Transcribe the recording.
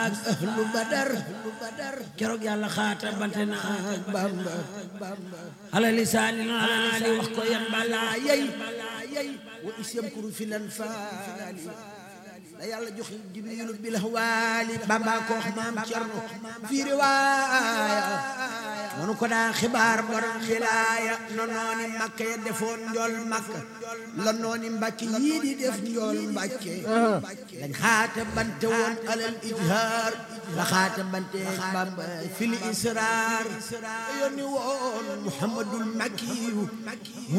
ak ahlu badar keroog yàlla xaata bante na ak bamba ala lisaani naali wax ko yan balaa yey wa isyam kuru filan faali da yàlla jox jibrilu bil hawaali bamba ko wax maam cerno fii riwaaya monu ko daa xibaar borom xilaaya no nooni makka ya defoon njool makka la nooni mbàkke yii di def njool mbàkke dañ xaata bante woon alal ijhaar la xaata bante bamba fil israar yónni woon muhammadul makkiyu